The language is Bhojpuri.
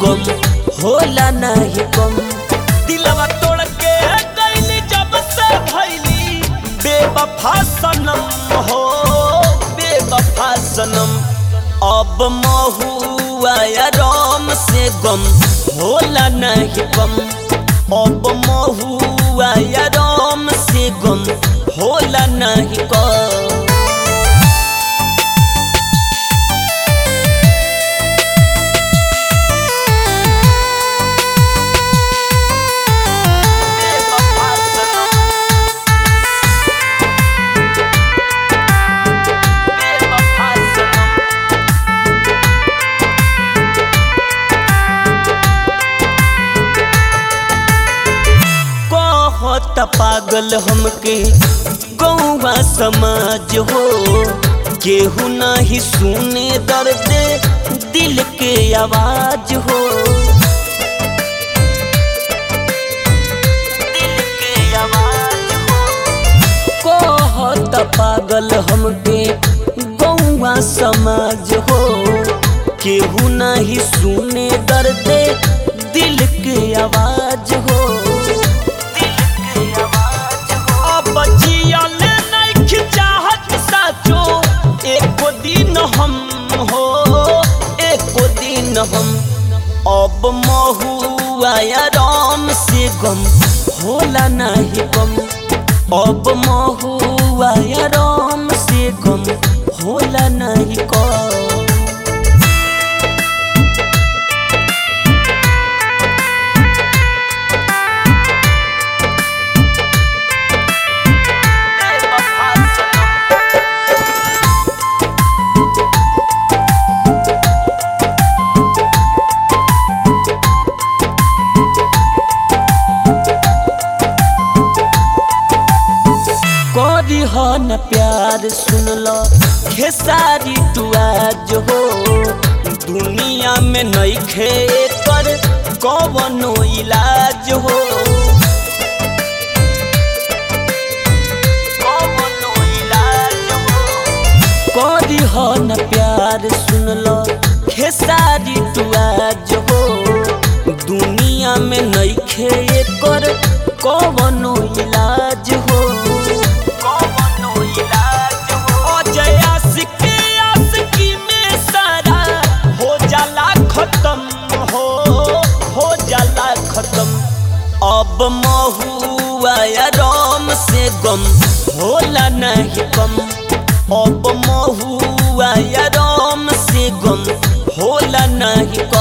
गम होला नहीं कम दिलवा तोड़ के गईली जब से भैली बेवफा सनम हो बेवफा सनम अब महुआ या राम से गम होला नहीं कम अब महुआ या राम से गम होला नहीं कम बेवफा सनम बेवफा सनम कहत पागल हमके गौवा समाज हो केहू नहीं सुने दर्द दिल के आवाज हो दिल के आवाज हो कहत पागल हमके गौवा समाज हो केहू नहीं सुने दर्द दिल के आवाज हो दिल के आवाज हो अब जियल नहीं चाहत साचो एको दिन हम हो एको दिन हम अब महुआ या राम से गम होला नहीं कम अब महुआ या राम से गम होला नहीं कम बेवफा सनम करी हो न प्यार सुन लो खेसारी टुआज हो दुनिया में नहीं खे कर कवनो इलाज हो कवनो इलाज हो करी हो न प्यार सुन लो खेसारी टुआज हो दुनिया में नहीं खे कर कवनो इलाज हो कवनो इलाज हो अजय आशिक आशिकी में सारा हो जाला खत्म हो हो जाला खत्म अब महुआ या राम से गम होला नहीं कम अब महुआ या राम से गम होला नहीं कम